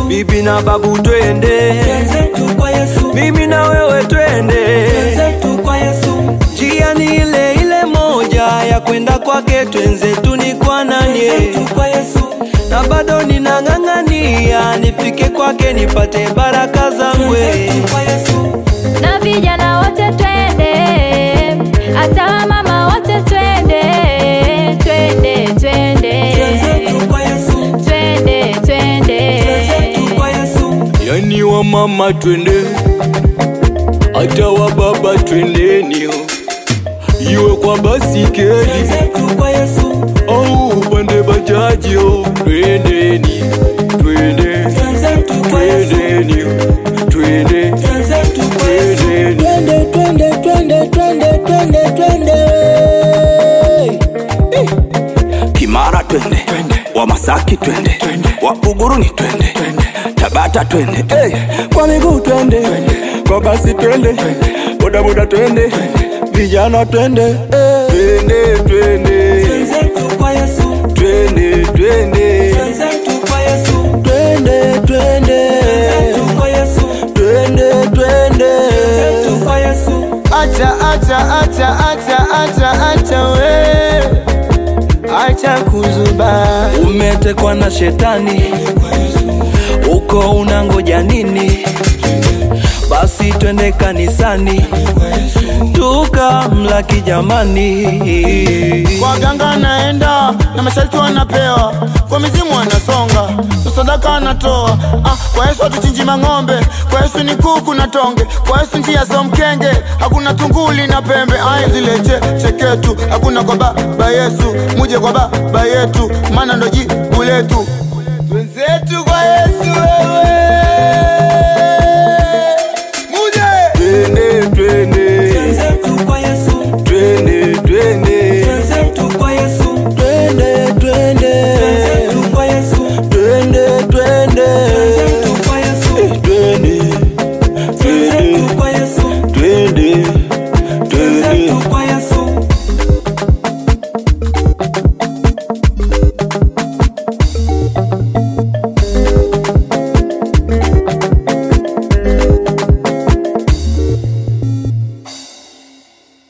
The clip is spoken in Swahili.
bibi na babu twende, Twenzetu kwa Yesu, mimi na wewe twende, twenzetu kwa Yesu, njia ni ile ile moja ya kwenda kwake, twenzetu ni kwa nani? twenzetu kwa Yesu, Na bado ninang'ang'ania nifike kwake nipate baraka zangu. twenzetu kwa Yesu, na vijana wote twende, hata wamama wote twende, twende, twende, twenzetu kwa Yesu, twende, twende. twenzetu kwa Yesu, Yani wa mama twende, hata wa baba twendeni, iwe kwa basikeli twenzetu kwa Yesu, au upande bajaji, oh, twendeni, twende, twenzetu kwa Yesu, twendeni, twende, twenzetu kwa Yesu. twendeni. Twende, twende, twende, twende, twende, twende. Kimara twende, wa Masaki twende, wa Buguruni twende, Tabata twende, hey, kwa miguu twende, kwa basi twende, bodaboda twende, vijana twende, hey, twende, twende, Twenzetu kwa Yesu, twende, twende, twenzetu kwa Yesu, twende, twende, twenzetu kwa Yesu, twende, twende. twenzetu kwa Yesu. Acha, acha, acha, acha, acha, acha we, acha kuzuba. Umetekwa na shetani, uko unangoja nini? Basi twende kanisani tukamlaki jamani. Kwa ganga naenda na masharti wanapewa, kwa mizimu wanasonga, sadaka anatoa. Ah, kwa Yesu hatuchinji mang'ombe, kwa Yesu ni kuku na tonge, kwa Yesu njia za mkenge, hakuna tunguli na pembe. Aya zile che, cheketu, hakuna kwa baba Yesu, muje kwa baba yetu, maana ndo jibu letu. Twenzetu kwa